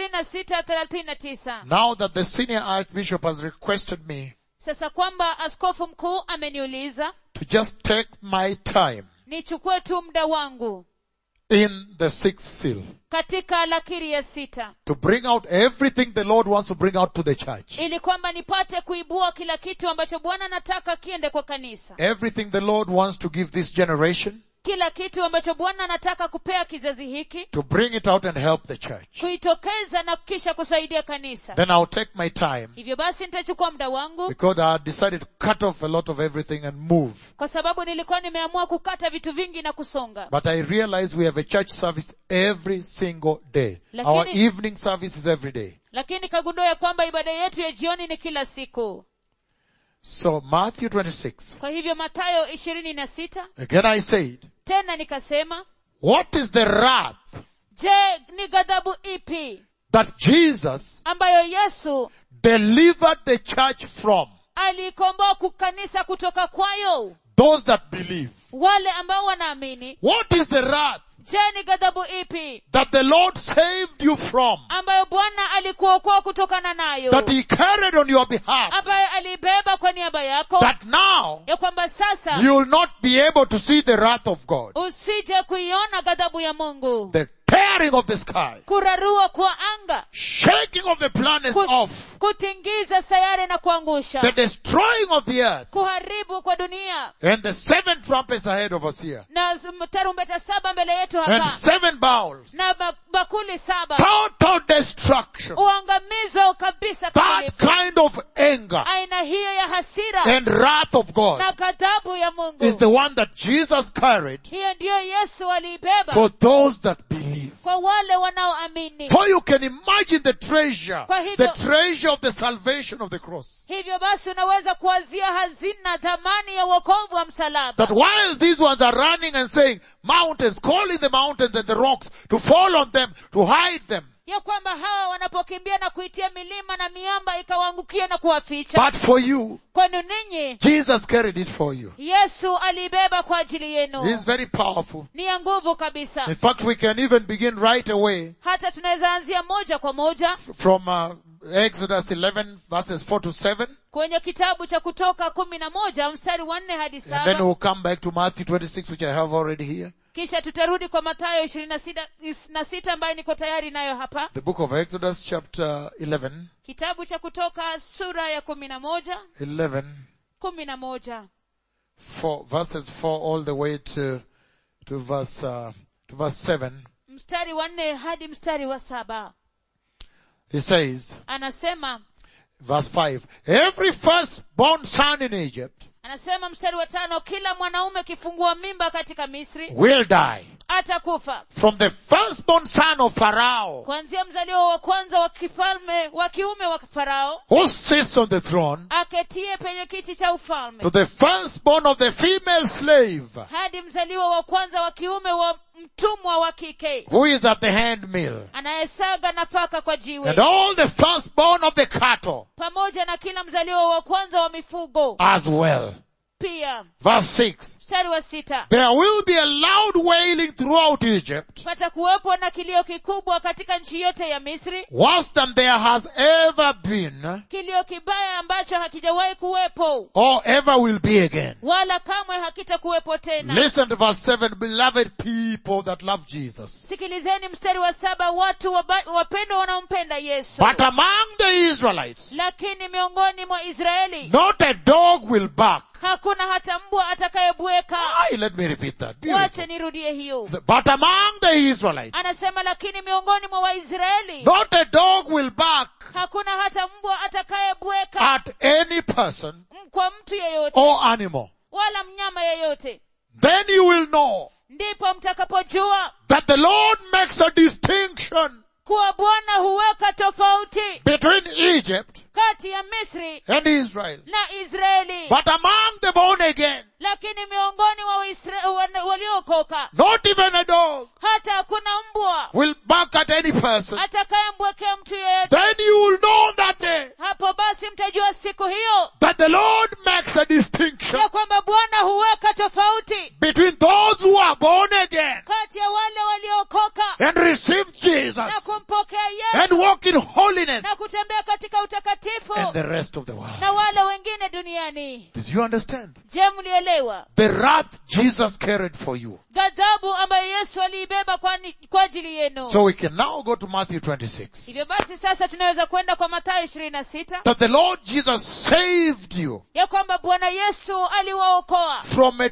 26:39 Now that the senior archbishop has requested me sasa kwamba askofu mkuu ameniuliza to just take my time nichukue tu muda wangu in the sixth seal katika lakiri ya sita to bring out everything the Lord wants to bring out to the church. ili kwamba nipate kuibua kila kitu ambacho bwana anataka kiende kwa kanisa Everything the Lord wants to give this generation kila kitu ambacho bwana anataka kupea kizazi hiki to bring it out and help the church. kuitokeza na kisha kusaidia kanisa Then I'll take my time hivyo basi nitachukua muda wangu because I had decided to cut off a lot of everything and move. kwa sababu nilikuwa nimeamua kukata vitu vingi na kusonga But I realize we have a church service every single day. Lakini- Our evening service is every day. lakini kagundua ya kwamba ibada yetu ya jioni ni kila siku So Matthew 26. kwa hivyo matayo ishirini na sita Again I said, tena nikasema what is the wrath je ni ghadhabu ipi that Jesus ambayo yesu delivered the church from? aliikomboa kukanisa kutoka kwayo Those that believe. wale ambao wanaamini What is the wrath je ni ghadhabu ipi that the Lord saved you from? ambayo bwana alikuokoa kutokana nayo That He carried on your behalf? ambayo alibeba kwa niaba yako That now ya kwamba sasa you will not be able to see the wrath of God. usije kuiona ghadhabu ya mungu The tearing of the sky. kurarua kwa anga Shaking of the planets ku- off. kutingiza sayari na kuangusha The destroying of the earth. kuharibu kwa dunia And the seven trumpets ahead of us here. na z- tarumbeta saba mbele yetu And hapa seven bowls. na ba- bakuli saba Total destruction. uangamizo kabisa That kamilifu kind of anger aina hiyo ya hasira and wrath of God na ghadhabu ya mungu is the one that Jesus carried hiyo ndiyo yesu aliibeba for those that believe. kwa wale wanaoamini For you can imagine the treasure, Kwa hivyo- the treasure of the salvation of the cross. hivyo basi unaweza kuwazia hazina dhamani ya wokovu wa msalaba That while these ones are running and saying mountains, calling the mountains and the rocks to fall on them, to hide them. ya kwamba hawa wanapokimbia na kuitia milima na miamba ikawaangukia na kuwaficha But for you, kwenu ninyi Jesus carried it for you. yesu aliibeba kwa ajili He yenu is very powerful. ni ya nguvu kabisa In fact, we can even begin right away hata tunaweza anzia moja kwa moja from uh, Exodus 11 verses 4 to 7 kwenye kitabu cha kutoka kumi na moja mstari wa nne hadi and then saba we'll come back to Matthew 26 which I have already here. kisha tutarudi kwa matayo ishirini na sita na sita ambayo niko tayari nayo hapa The book of Exodus chapter 11, kitabu cha kutoka sura ya kumi na moja 11, kumi na moja four, verses 4 all the way to, to verse, uh, to verse 7. mstari wa nne hadi mstari wa saba He says, anasema verse 5, every firstborn son in Egypt anasema mstari wa tano kila mwanaume kifungua mimba katika misri will die. atakufa From the firstborn son of Pharaoh kuanzia mzaliwa wa kwanza wa kifalme wa kiume wa farao who sits on the throne aketie penye kiti cha ufalme to the firstborn of the female slave hadi mzaliwa wa kwanza wa kiume wa mtumwa wa kike who is at the handmill anayesaga nafaka kwa jiwe and all the firstborn of the cattle pamoja na kila mzaliwa wa kwanza wa mifugo as well. pia Verse 6. mstari wa sita There will be a loud wailing throughout Egypt, patakuwepo na kilio kikubwa katika nchi yote ya misri worse than there has ever been kilio kibaya ambacho hakijawahi kuwepo or ever will be again. wala kamwe hakitakuwepo tena Listen to verse 7, beloved people that love Jesus. sikilizeni mstari wa saba watu waba- wapendwa wanaompenda yesu But among the Israelites, lakini miongoni mwa israeli not a dog will bark. hakuna hata mbwa atakayebweka Aye, let me repeat that. Beautiful. wache nirudie hiyo But among the Israelites, anasema lakini miongoni mwa waisraeli not a dog will bark hakuna hata mbwa atakayebweka at any person m- kwa mtu yeyote or animal. wala mnyama kama yeyote then you will know ndipo mtakapojua that the Lord makes a distinction kuwa bwana huweka tofauti between Egypt kati ya misri and Israel. na israeli But among the born again, lakini miongoni wa Waisra- wana- waliookoka not even a dog hata hakuna mbwa will bark at any person. atakayembwekea mtu yeyote Then you will know that day hapo basi mtajua siku hiyo that the Lord makes a distinction ya kwamba bwana huweka tofauti between those who are born again kati ya wale waliookoka and receive na Jesus kumpokea and yesu walk in holiness na kutembea katika utakatifu and the rest of the world. na wale wengine duniani Did you understand? je mlielewa The wrath Jesus carried for you. ghadhabu ambayo yesu aliibeba kwa, ni- kwa ajili yenu So we can now go to Matthew 26. hivyo basi sasa tunaweza kwenda kwa mathayo ishirini na sita That the Lord Jesus saved you ya kwamba bwana yesu aliwaokoa from a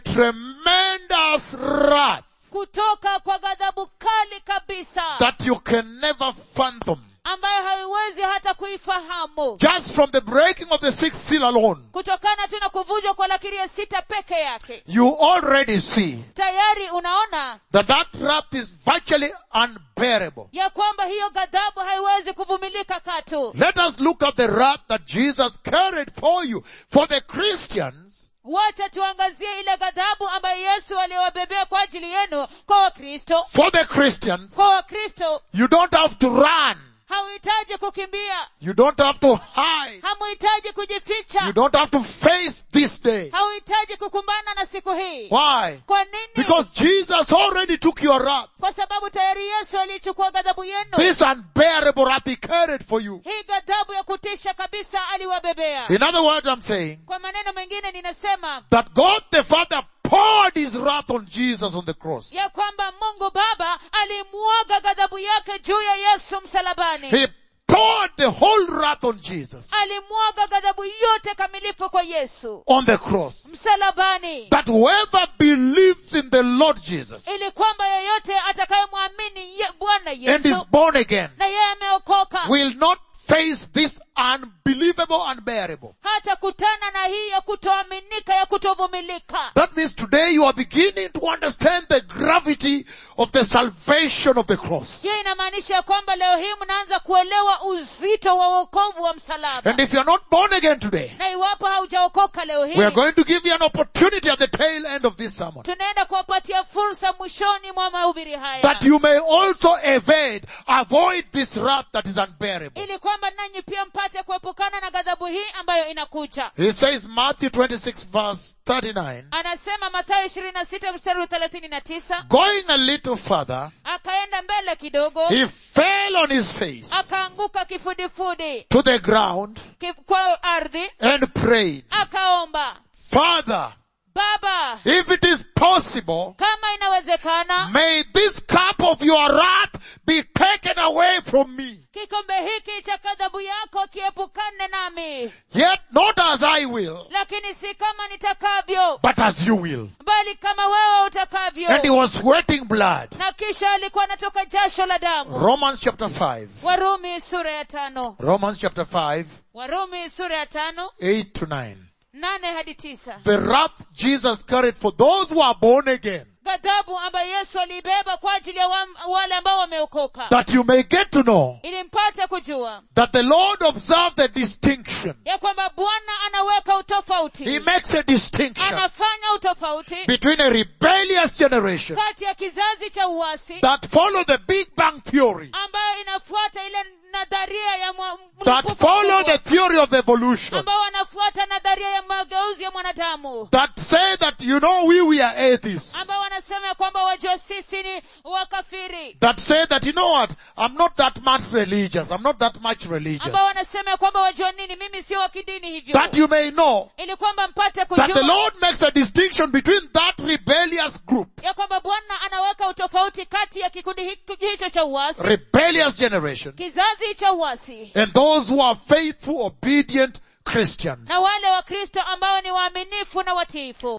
tremendous wrath kutoka kwa ghadhabu kali kabisa that you can never fathom. ambayo haiwezi hata kuifahamu Just from the breaking of the sixth seal alone, kutokana tu na kuvunjwa kwa lakiri ya sita peke yake you already see tayari unaona that that wrath is virtually unbearable. ya kwamba hiyo ghadhabu haiwezi kuvumilika katu Let us look at the wrath that Jesus carried for you. For the Christians, wacha tuangazie ile ghadhabu ambayo yesu aliwabebea kwa ajili yenu kwa wakristo for the Christians, kwa wakristo you don't have to run. hauhitaji kukimbia You don't have to hide. hamuhitaji You kujificha don't have to face this day. hauhitaji kukumbana na siku hii Why? kwa nini Because Jesus already took your wrath. kwa sababu tayari yesu alichukua ghadhabu yenu This unbearable wrath he carried for you. hii ghadhabu ya kutisha kabisa aliwabebea In other words, I'm saying kwa maneno mengine ninasema that God the Father poured his wrath on Jesus on the cross. ya kwamba mungu baba alimwaga ghadhabu yake juu ya yesu msalabani He poured the whole wrath on Jesus alimwaga ghadhabu yote kamilifu kwa yesu on the cross. msalabani That whoever believes in the Lord Jesus ili kwamba yeyote atakayemwamini ye, bwana and yesu is born again na yeye ameokoka will not face this unbelievable, unbearable. hata kutana na hii ya kutoaminika ya kutovumilika That means today you are beginning to understand the gravity of the salvation of the cross. hiyo inamaanisha ya kwamba leo hii mnaanza kuelewa uzito wa wokovu wa msalaba And if you are not born again today, na iwapo haujaokoka leo we are hii going to give you an opportunity at the tail end of this sermon tunaenda kuwapatia fursa mwishoni mwa mahubiri haya that you may also evade, avoid this wrath that is unbearable. ili kwamba nanyi pia mpate kuepukana na ghadhabu hii ambayo inakuja He says Matthew 26 verse 39, anasema mathayo ishirini na sita mstari wa thelathini na tisa going a little further, akaenda mbele kidogo he fell on his face akaanguka kifudifudi to the ground kif, kwa ardhi and prayed, akaomba Father, baba if it is possible, kama inawezekana may this cup of your wrath be taken away from me. kikombe hiki cha ghadhabu yako kiepukane nami Yet not as I will, lakini si kama nitakavyo but as you will. bali kama wewe utakavyo And he was sweating blood. na kisha alikuwa anatoka jasho la damu Romans chapter 5. warumi sura ya tano Romans chapter 5, warumi sura ya tano 8 to 9. nane hadi tisa The wrath Jesus carried for those who are born again, ghadhabu ambayo yesu aliibeba kwa ajili ya wa, wale ambao wameokoka that you may get to know ili mpate kujua that the Lord observed the distinction. ya kwamba bwana anaweka He utofauti makes a distinction anafanya utofauti between a rebellious generation kati ya kizazi cha uasi that follow the Big Bang Theory, ambayo inafuata ile nadharia ya mwa- that mlipuko follow mkubwa, the theory of evolution, ambao wanafuata nadharia ya mageuzi ya mwanadamu that say that, you know, we, we are atheists. ambao wanasema ya kwamba wajua sisi ni wakafiri That say that, you know what, I'm not that much religious, I'm not that much religious. ambao wanasema ya kwamba wajua nini mimi sio wa kidini hivyo That you may know ili kwamba mpate that the kujua Lord makes a distinction between that rebellious group, ya kwamba bwana anaweka utofauti kati ya kikundi hiki- hicho cha uasi rebellious generation, kizazi cha uasi and those who are faithful, obedient Christians. na wale wakristo ambao ni waaminifu na watiifu